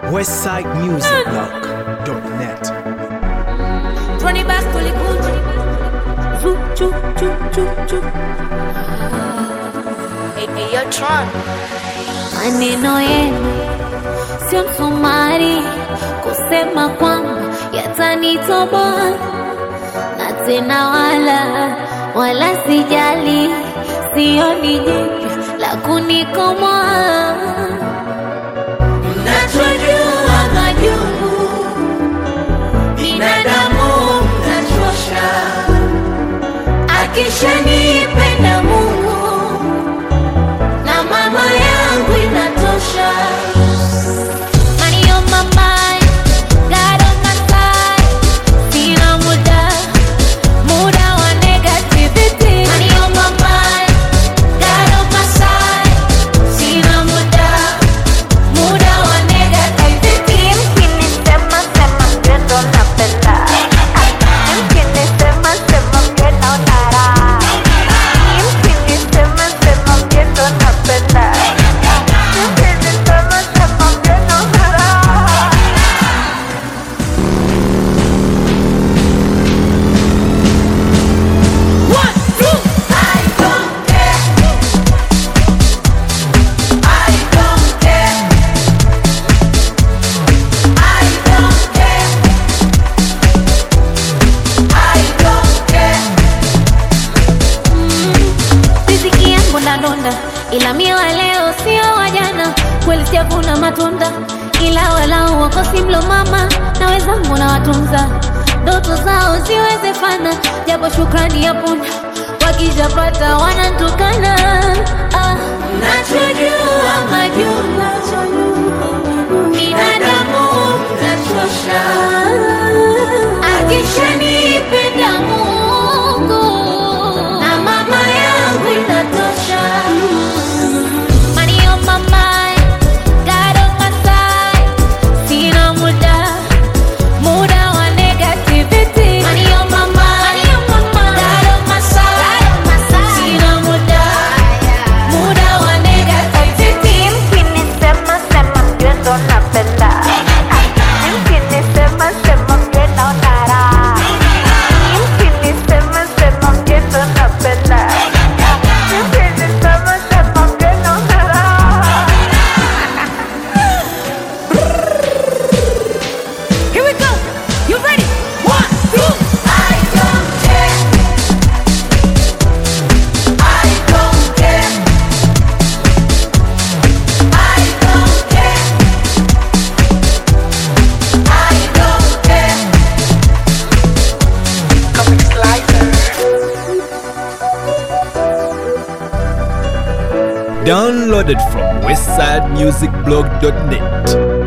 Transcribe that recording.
westsidemusicblog.net. Tony back to the good. Zoo, choo, choo, choo, choo. Hey, hey, yo, Tron. Maneno yenu sio msumari kusema kwamba yatanitoboa, na tena wala wala sijali, sioni jipya la kunikomoa. Mnachojua majungu binadamu mnachosha, akishanipenda Mungu na mama yangu inatosha. Money on my mind, God on my side. Sina muda, muda wa negativity. Money on my mind, God on my side. Sina muda, muda wa negativity. Mkinisema sema mgendo napenda. Mkinisema sema mgendo nara. Mkinisema sema mgendo napenda. Mkinisema sema mgendo nara. riziki yangu ndadonda, ila mie wa leo sio wa jana. Kweli sijavuna matunda, ila walau wako simlo mama na wenzangu na watunza, ndoto zao ziwezekana, japo shukrani ya punda wakijapata wanantukana. Ah, nachojua majuma binadamu mnachosha, akishanipenda Mungu na mama yangu inatosha. Money on my mind, God on my side. Sina muda, muda wa negativity. Money on my mind, God on my side. Sina muda, muda wa negativity. Mkinisema sema mgendo napenda. Mkinisema sema mgendo nara. Mkinisema sema mgendo napenda. Mkinisema sema mgendo nara. Here we go. You ready? One, two. I don't care. I don't care. I don't care. I don't care. Comic Slicer. Downloaded from westsidemusicblog.net.